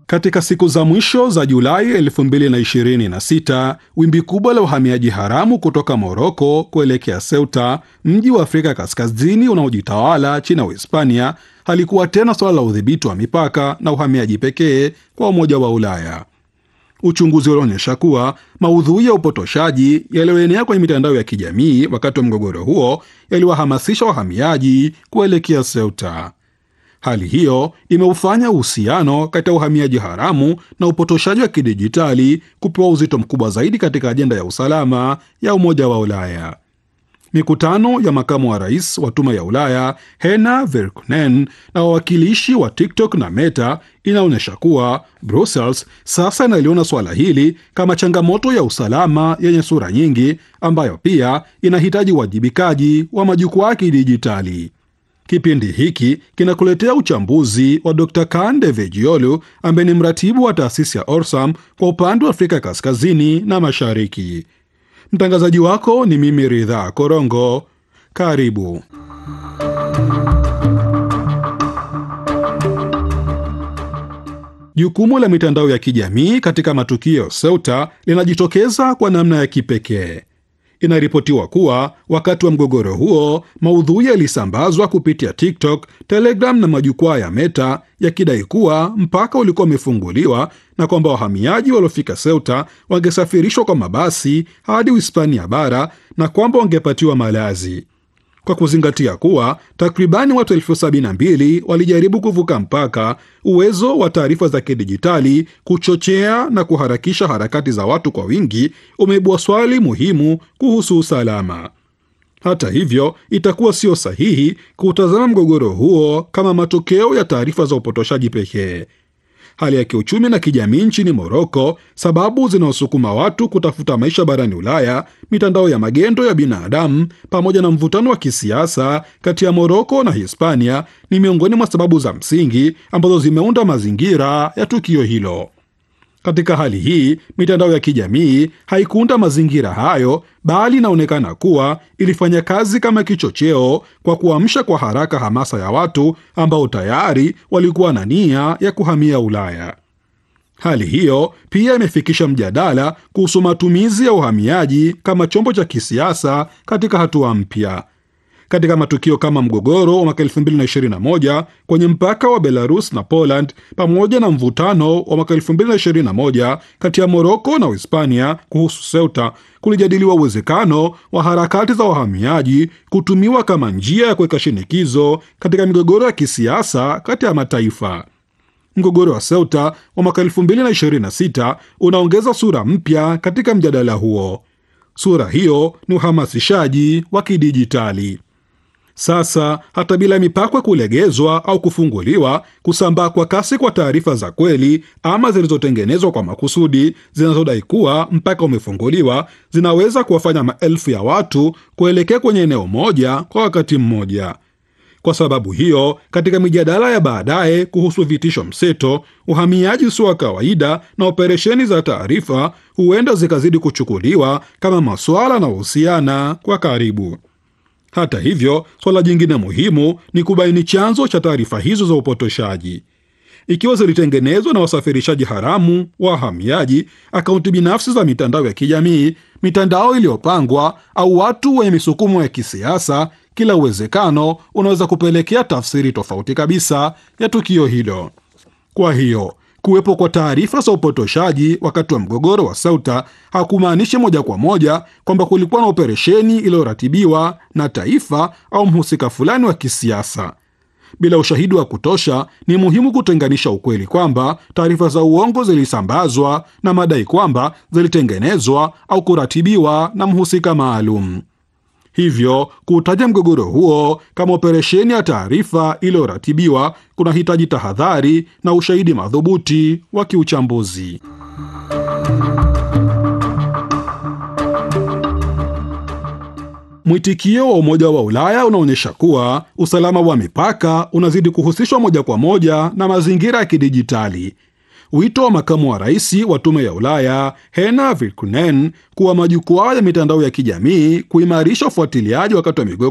Katika siku za mwisho za Julai 2026 wimbi kubwa la uhamiaji haramu kutoka Moroko kuelekea Ceuta, mji wa Afrika Kaskazini unaojitawala chini ya Uhispania, halikuwa tena suala la udhibiti wa mipaka na uhamiaji pekee kwa Umoja wa Ulaya. Uchunguzi ulionyesha kuwa maudhui ya upotoshaji yaliyoenea kwenye mitandao ya kijamii wakati wa mgogoro huo yaliwahamasisha wahamiaji kuelekea Ceuta. Hali hiyo imeufanya uhusiano kati ya uhamiaji haramu na upotoshaji wa kidijitali kupewa uzito mkubwa zaidi katika ajenda ya usalama ya Umoja wa Ulaya. Mikutano ya makamu wa rais wa Tume ya Ulaya Hena Verkunen na wawakilishi wa TikTok na Meta inaonyesha kuwa Brussels sasa inaliona suala hili kama changamoto ya usalama yenye sura nyingi, ambayo pia inahitaji uwajibikaji wa majukwaa ya kidijitali. Kipindi hiki kinakuletea uchambuzi wa Dr. Kande Vejiolu ambaye ni mratibu wa taasisi ya Orsam kwa upande wa Afrika Kaskazini na Mashariki. Mtangazaji wako ni mimi Ridhaa Korongo. Karibu. Jukumu la mitandao ya kijamii katika matukio ya Ceuta linajitokeza kwa namna ya kipekee. Inaripotiwa kuwa wakati wa mgogoro huo maudhui yalisambazwa kupitia TikTok, Telegram na majukwaa ya Meta yakidai kuwa mpaka ulikuwa umefunguliwa na kwamba wahamiaji waliofika Ceuta wangesafirishwa kwa mabasi hadi Uhispania bara na kwamba wangepatiwa malazi. Kwa kuzingatia kuwa takribani watu elfu sabini na mbili walijaribu kuvuka mpaka, uwezo wa taarifa za kidijitali kuchochea na kuharakisha harakati za watu kwa wingi umeibua swali muhimu kuhusu usalama. Hata hivyo, itakuwa sio sahihi kutazama mgogoro huo kama matokeo ya taarifa za upotoshaji pekee. Hali ya kiuchumi na kijamii nchini Moroko, sababu zinaosukuma watu kutafuta maisha barani Ulaya, mitandao ya magendo ya binadamu, pamoja na mvutano wa kisiasa kati ya Moroko na Hispania ni miongoni mwa sababu za msingi ambazo zimeunda mazingira ya tukio hilo. Katika hali hii, mitandao ya kijamii haikuunda mazingira hayo, bali inaonekana kuwa ilifanya kazi kama kichocheo kwa kuamsha kwa haraka hamasa ya watu ambao tayari walikuwa na nia ya kuhamia Ulaya. Hali hiyo pia imefikisha mjadala kuhusu matumizi ya uhamiaji kama chombo cha kisiasa katika hatua mpya. Katika matukio kama mgogoro wa mwaka 2021 kwenye mpaka wa Belarus na Poland pamoja na mvutano wa mwaka 2021 kati ya Moroko na Uhispania kuhusu Ceuta, kulijadiliwa uwezekano wa harakati za wahamiaji kutumiwa kama njia ya kuweka shinikizo katika migogoro ya kisiasa kati ya mataifa. Mgogoro wa Ceuta wa mwaka 2026 unaongeza sura mpya katika mjadala huo. Sura hiyo ni uhamasishaji wa kidijitali. Sasa hata bila mipaka kulegezwa au kufunguliwa, kusambaa kwa kasi kwa taarifa za kweli ama zilizotengenezwa kwa makusudi zinazodai kuwa mpaka umefunguliwa zinaweza kuwafanya maelfu ya watu kuelekea kwenye eneo moja kwa wakati mmoja. Kwa sababu hiyo, katika mijadala ya baadaye kuhusu vitisho mseto, uhamiaji usio wa kawaida na operesheni za taarifa huenda zikazidi kuchukuliwa kama masuala yanayohusiana kwa karibu. Hata hivyo, swala jingine muhimu ni kubaini chanzo cha taarifa hizo za upotoshaji. Ikiwa zilitengenezwa na wasafirishaji haramu, wahamiaji, akaunti binafsi za mitandao ya kijamii, mitandao iliyopangwa au watu wenye misukumo ya kisiasa, kila uwezekano unaweza kupelekea tafsiri tofauti kabisa ya tukio hilo. Kwa hiyo kuwepo kwa taarifa za upotoshaji wakati wa mgogoro wa Ceuta hakumaanishi moja kwa moja kwamba kulikuwa na operesheni iliyoratibiwa na taifa au mhusika fulani wa kisiasa. Bila ushahidi wa kutosha, ni muhimu kutenganisha ukweli kwamba taarifa za uongo zilisambazwa na madai kwamba zilitengenezwa au kuratibiwa na mhusika maalum. Hivyo kuutaja mgogoro huo kama operesheni ya taarifa iliyoratibiwa kunahitaji tahadhari na ushahidi madhubuti wa kiuchambuzi. Mwitikio wa Umoja wa Ulaya unaonyesha kuwa usalama wa mipaka unazidi kuhusishwa moja kwa moja na mazingira ya kidijitali. Wito wa makamu wa rais wa Tume ya Ulaya Hena Virkunen kuwa majukwaa ya mitandao ya kijamii kuimarisha ufuatiliaji wakati wa migogoro